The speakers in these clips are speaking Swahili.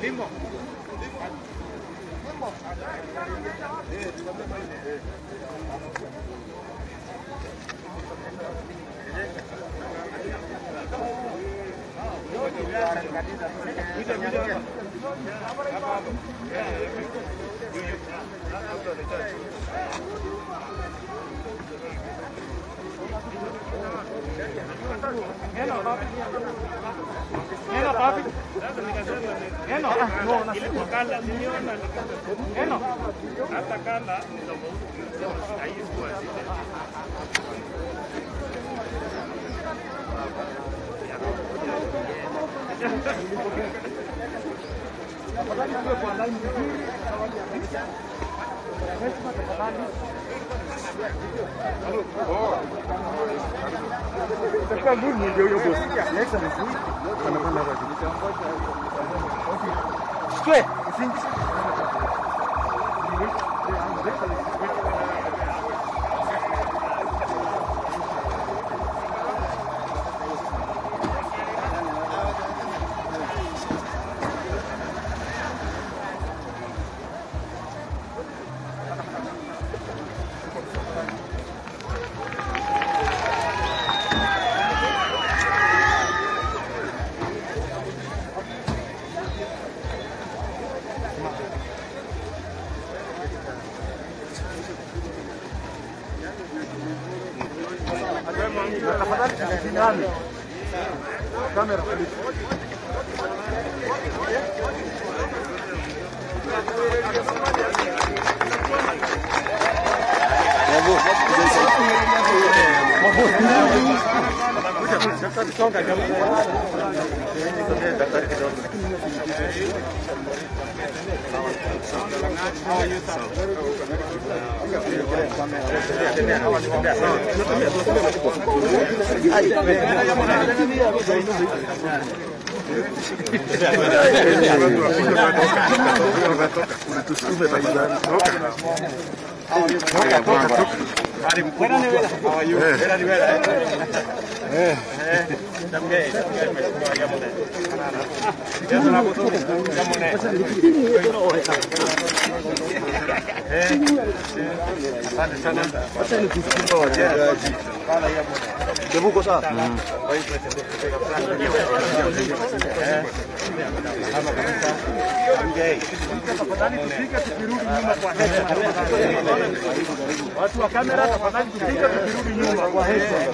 Watu wa kamera tafadhali tupige tukirudi nyuma kwa heshima.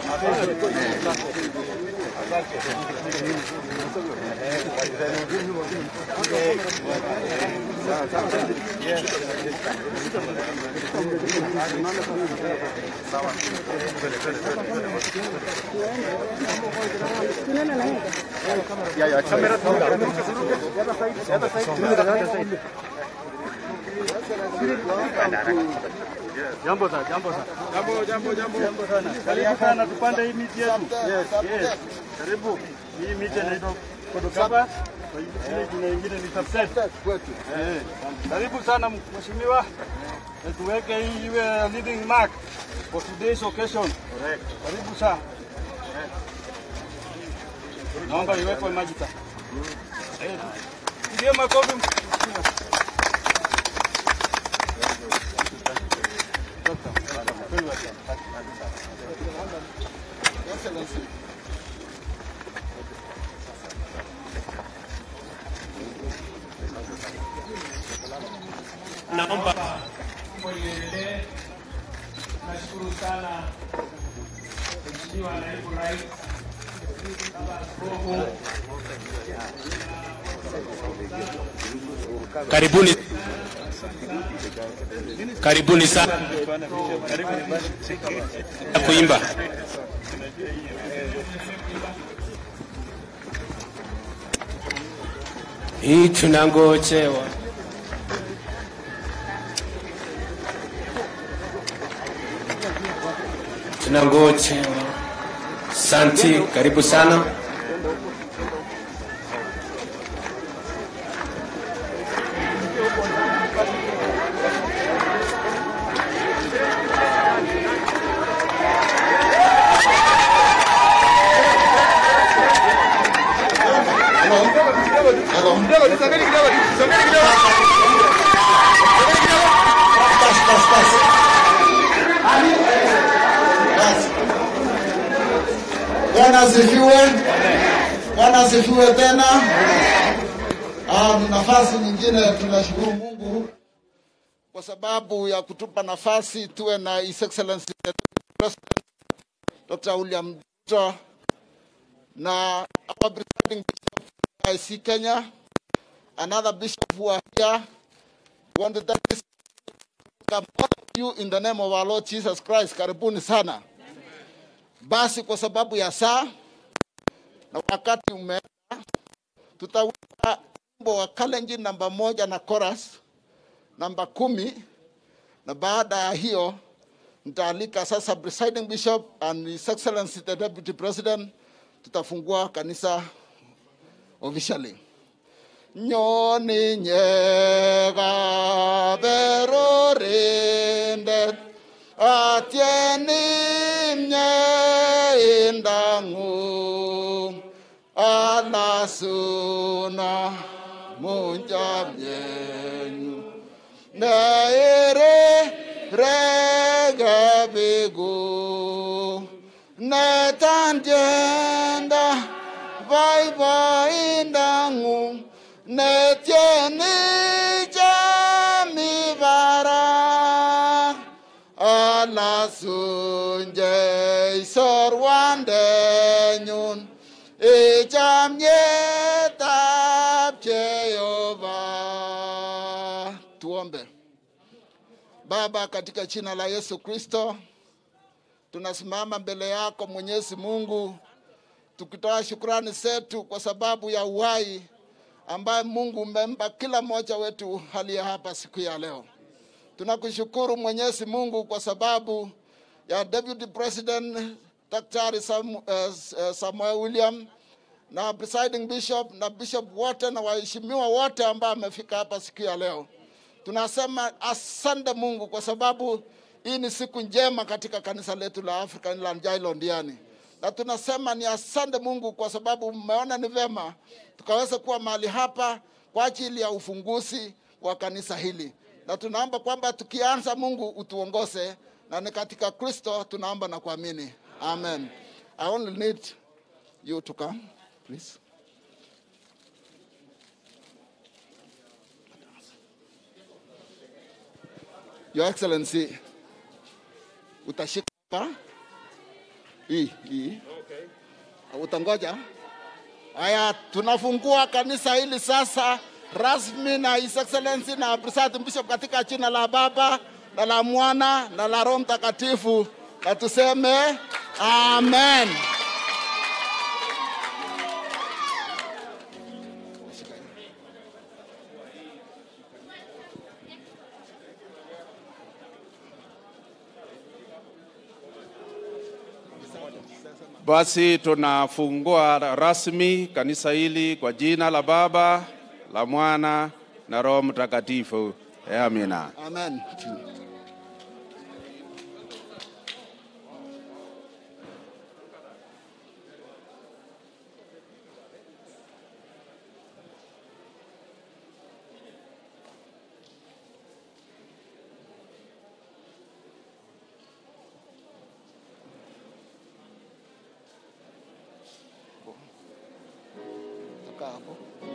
Jambo sana, jambo sana. Jambo, jambo, jambo. Jambo sana. Karibu sana tupande hii miti yetu. Yes, yes. Karibu. Hii miti inaitwa Kodokaba. Kwa hiyo ile jina lingine ni subset. Kwetu. Eh. Karibu sana mheshimiwa. Na tuweke hii iwe leading mark for today's occasion. Correct. Karibu sana. Naomba iwekwe maji sasa. Eh. Pigie makofi mheshimiwa. Naomba iendelee. Nashukuru sana Mheshimiwa Naibu Rais, Baba Askofu. Karibuni, karibuni sana kuimba. Hii tunangojewa. tunangojewa. Santi, karibu sana. kidogo. Basi, basi, basi. Basi. Bwana asifiwe. Bwana asifiwe tena. Ah, ni nafasi nyingine tunashukuru Mungu kwa sababu ya kutupa nafasi tuwe na His Excellency the President Dr. William Ruto na our presiding bishop IC Kenya, another bishop who are here. We want to thank this welcome all of you in the name of our Lord Jesus Christ. Karibuni sana. Basi kwa sababu ya saa na wakati umeenda, tutaweka wimbo wa Kalenjin namba moja na chorus namba kumi, na baada ya hiyo nitaalika sasa presiding bishop and his excellency the deputy president, tutafungua kanisa officially. Nyoni nyega berorindet atieni mye indangu alasuna munjamyenyu neire regebigu netanjenda vaivaindangu netieni jamibara alasunje isorwandenyun ichamyetab Jehova. Tuombe. Baba, katika jina la Yesu Kristo, tunasimama mbele yako Mwenyezi Mungu, tukitoa shukrani zetu kwa sababu ya uhai ambaye Mungu umempa kila mmoja wetu aliye hapa siku ya leo. Tunakushukuru Mwenyezi Mungu kwa sababu ya Deputy President Daktari Sam, uh, Samuel William na presiding bishop na bishop wote na waheshimiwa wote ambao wamefika hapa siku ya leo. Tunasema asante Mungu kwa sababu hii ni siku njema katika kanisa letu la African Land Jailo Ndiani, na tunasema ni asante Mungu kwa sababu mmeona ni vema tukaweza kuwa mahali hapa kwa ajili ya ufunguzi wa kanisa hili, na tunaomba kwamba tukianza, Mungu utuongoze, na ni katika Kristo tunaomba na kuamini, amen. I only need you to come, please. Your Excellency, utashika hapa hii hii, utangoja. Haya, tunafungua kanisa hili sasa rasmi na His Excellency na Presiding Bishop katika jina la Baba na la Mwana na la Roho Mtakatifu, na tuseme amen. Basi tunafungua rasmi kanisa hili kwa jina la Baba, la Mwana na Roho Mtakatifu. Amina. Amen. Kaa hapo.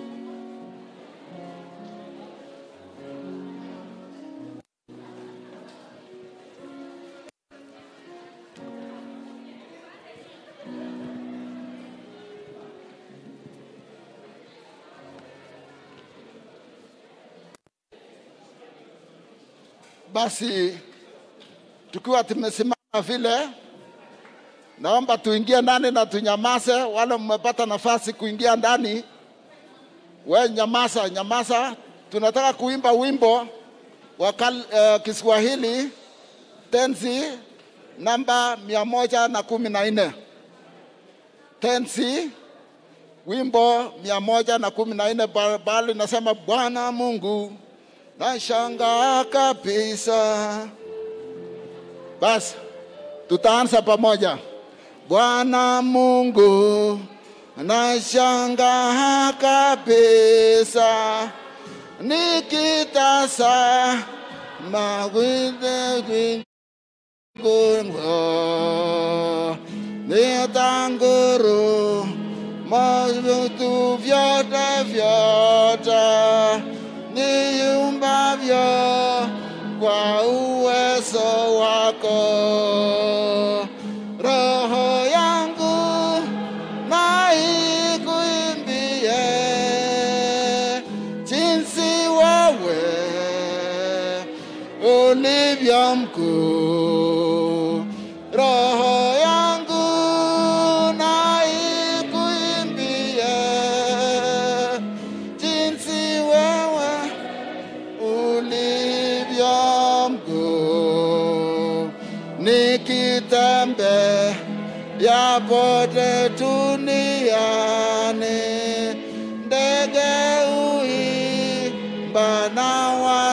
Basi tukiwa tumesimama vile, naomba tuingie ndani na tunyamaze. Wale mmepata nafasi kuingia ndani, we nyamaza, nyamaza. Tunataka kuimba wimbo wa kal- eh, Kiswahili tenzi namba mia moja na kumi na nne tenzi wimbo mia moja na kumi na nne ba- bali nasema Bwana Mungu nashangaa kabisa. Basi tutaanza pamoja. Bwana Mungu nashangaa kabisa nikitazama kwinde kwingo nitanguru mavitu vyote vyote niumbavyo kwa uwezo wako roho yangu na ikuimbie jinsi wewe ulivyo mkuu roho yangu na ikuimbie jinsi wewe ulivyo mkuu nikitembe yapote duniani ndege uimba na wa